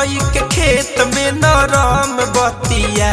मकई के खेत में नरम बतिया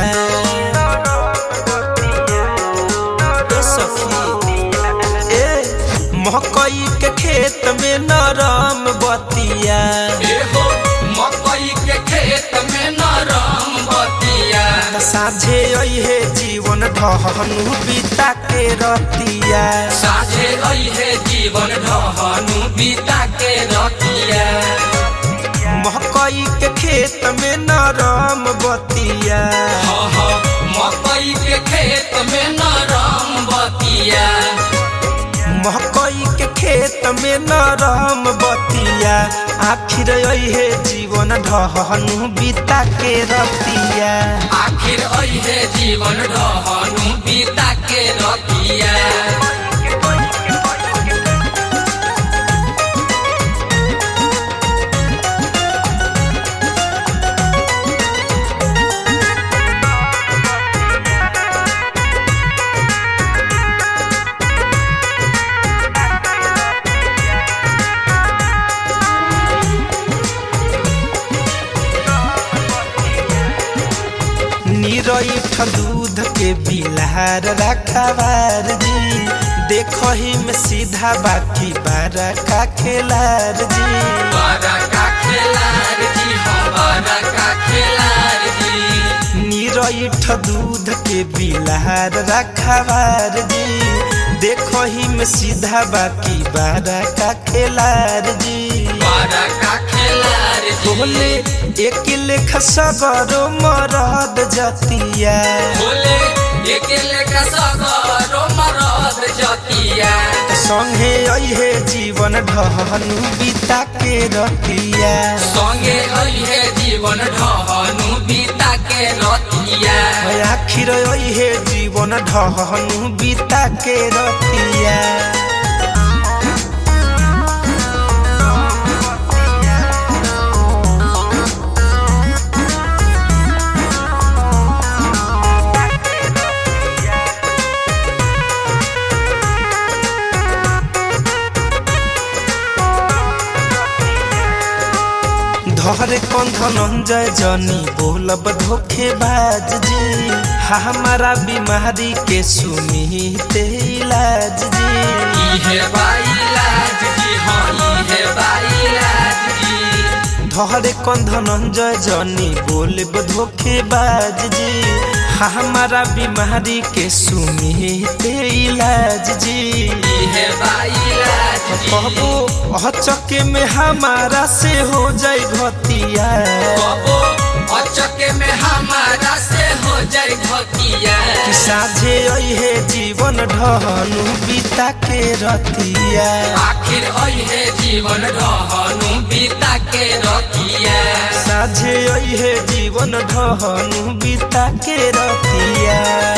ए सखी ए मकई के खेत में नरम बतिया एहो मकई के खेत में नरम बतिया साझे अहे जीवन ढहनु बीता के रतिया साझे रहे जीवन ढहनु बीता के रतिया मकई के खेत में नरम बतिया हाँ हाँ मकई के खेत में नरम बतिया मकई के खेत में नरम बतिया आखिर अहे जीवन ढहनु बीता के रतिया आखिर अहे जीवन ढहनु बीता के रतिया निरठ दूध के बिलार रखवार जी देखही में सीधा बाकी बारा का खेलार जी बड़ा का खेलार जी हाँ बड़ा का खेलार जी निरठ दूध के बिलार रखवार जी देखही में सीधा बाकी बारा का खेलार जी बड़ा का खेलार जी बोले एक लेख सगरो मरद जतिया बोले एकेले का सगरो मरद जतिया संगे अहे जीवन ढहनु बीता के रतिया संगे अहे जीवन ढहनु बीता के रतिया आखिर अहे जीवन ढहनु बीता के रतिया धरे कंधनंजय जनी बोलब धोखेबाज जी हमारा बीमारी के सुनी ते इलाज जी इहे बाइलाज जी हाँ इहे बाइलाज जी धरे कंधनंजय जनी बोलब धोखेबाज जी हमारा बीमारी के सुनी ते इलाज जी इहे बाइलाज जी कहबो अचके में हमारा से हो जाई घतिया कबो अचके में हमारा से हो जाए घतिया कि साझे अहे जीवन ढहनु बीता के रतिया आखिर अहे जीवन ढहनु बीता के रतिया साझे अहे जीवन ढहनु बीता के रतिया